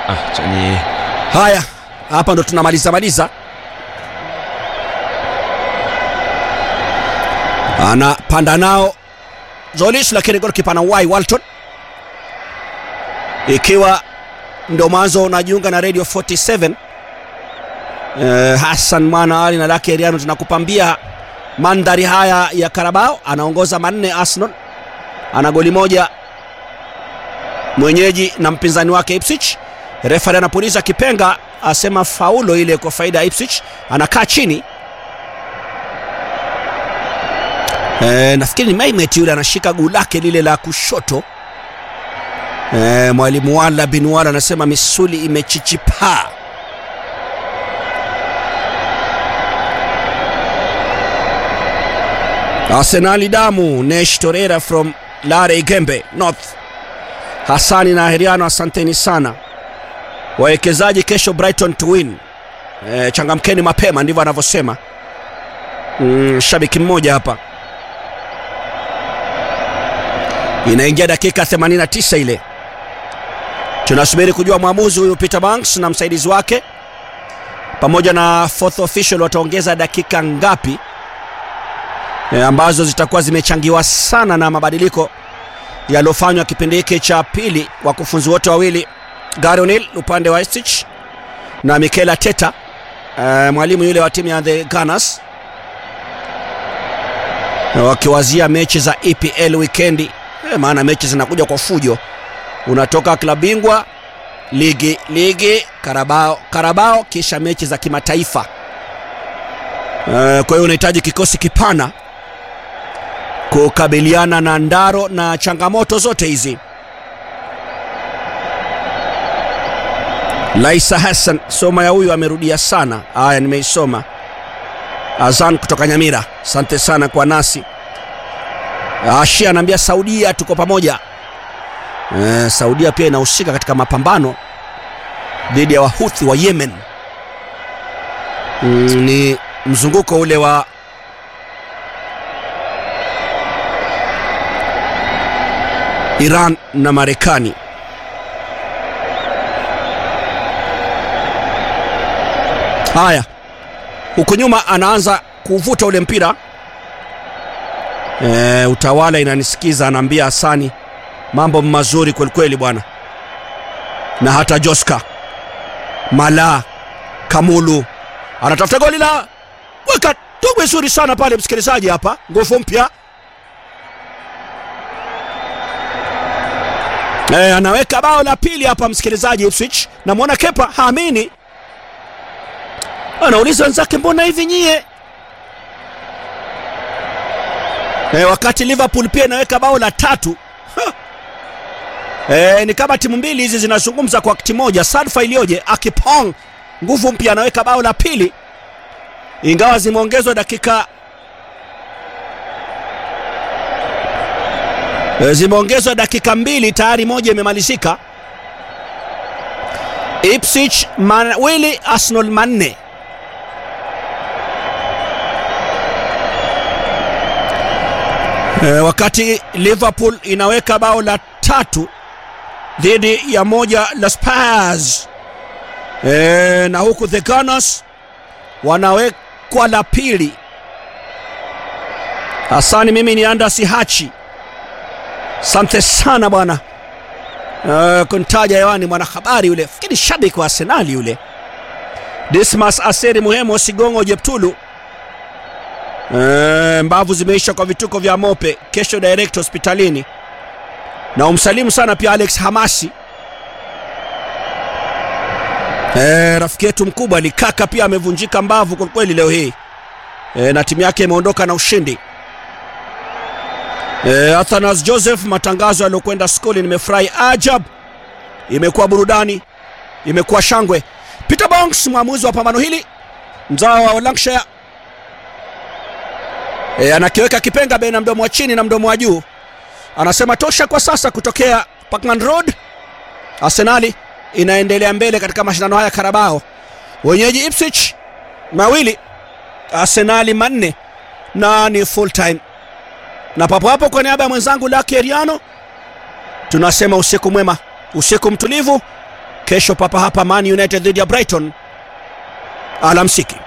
Ah, chani Haya, hapa ndo tunamaliza maliza. Anapanda nao Zolish, lakini golikipa na wai Walton, ikiwa ndo mwanzo unajiunga na Radio 47 eh, Hassan Mwana Ali na Lake Eriano tunakupambia mandhari haya ya Karabao. Anaongoza manne Arsenal, ana goli moja mwenyeji na mpinzani wake Ipswich. Refari anapuliza kipenga, asema faulo ile kwa faida ya Ipswich. Anakaa chini e, nafikiri ni Maimet yule anashika guu lake lile la kushoto. E, mwalimu Wala bin Wala anasema misuli imechichipaa. Arsenali damu. Nesh Torreira from Lare Gembe North. Hasani na Heriano, asanteni sana wawekezaji. Kesho Brighton to win. E, changamkeni mapema, ndivyo anavyosema mm, shabiki mmoja hapa. Inaingia dakika 89 ile, tunasubiri kujua mwamuzi huyu Peter Banks na msaidizi wake pamoja na fourth official wataongeza dakika ngapi, e, ambazo zitakuwa zimechangiwa sana na mabadiliko yaliyofanywa kipindi hiki cha pili. Wakufunzi wote wawili Gary O'Neil upande wa Ipswich na Mikel Arteta uh, mwalimu yule wa timu ya the Gunners wakiwazia mechi za EPL wikendi eh, maana mechi zinakuja kwa fujo. Unatoka klabu bingwa, ligi ligi, Karabao Karabao, kisha mechi za kimataifa uh, kwa hiyo unahitaji kikosi kipana kukabiliana na ndaro na changamoto zote hizi. Laisa Hassan, soma ya huyu amerudia sana. Haya, nimeisoma. Azan kutoka Nyamira, asante sana kwa nasi. Ashia anaambia Saudia tuko pamoja. E, Saudia pia inahusika katika mapambano dhidi ya Wahuthi wa Yemen. Mm, ni mzunguko ule wa Iran na Marekani. Haya, huku nyuma anaanza kuvuta ule mpira e, utawala inanisikiza, anaambia Hasani mambo mazuri kwelikweli bwana, na hata Joska Mala Kamulu anatafuta goli la weka tugu vizuri sana pale, msikilizaji, hapa nguvu mpya e, anaweka bao la pili hapa, msikilizaji. Ipswich namwona Kepa haamini anauliza wenzake mbona hivi nyie e, wakati Liverpool pia inaweka bao la tatu e, ni kama timu mbili hizi zinazungumza kwa wakati moja. Sadfa iliyoje! Akipong nguvu mpya anaweka bao la pili, ingawa zimeongezwa dakika e, zimeongezwa dakika mbili, tayari moja imemalizika. Ipswich mawili Arsenal manne. E, wakati Liverpool inaweka bao la tatu dhidi ya moja la Spurs e, na huku the Gunners wanawekwa la pili. Hasani, mimi ni Andasi Hachi, asante sana bwana e, kuntaja hewani mwanahabari yule, fikiri shabiki wa Arsenali yule Dismas Aseri Muhemo Sigongo Jeptulu E, mbavu zimeisha kwa vituko vya Mope. Kesho direct hospitalini, na umsalimu sana pia Alex Hamasi e, rafiki yetu mkubwa Likaka pia amevunjika mbavu kwa kweli leo hii e, na timu yake imeondoka na ushindi e, Athanas Joseph, matangazo yaliyokwenda skuli, nimefurahi ajab, imekuwa burudani, imekuwa shangwe. Peter Bonks, mwamuzi wa pambano hili, mzao wa Lancashire E, anakiweka kipenga baina mdomo wa chini na mdomo wa juu, anasema tosha kwa sasa. Kutokea Parkman Road, Arsenali inaendelea mbele katika mashindano haya Karabao, wenyeji Ipswich mawili, Arsenali manne na ni full time. Na papo hapo, kwa niaba ya mwenzangu Lucky Eriano tunasema usiku mwema, usiku mtulivu, kesho papa hapa Man United dhidi ya Brighton. Alamsiki.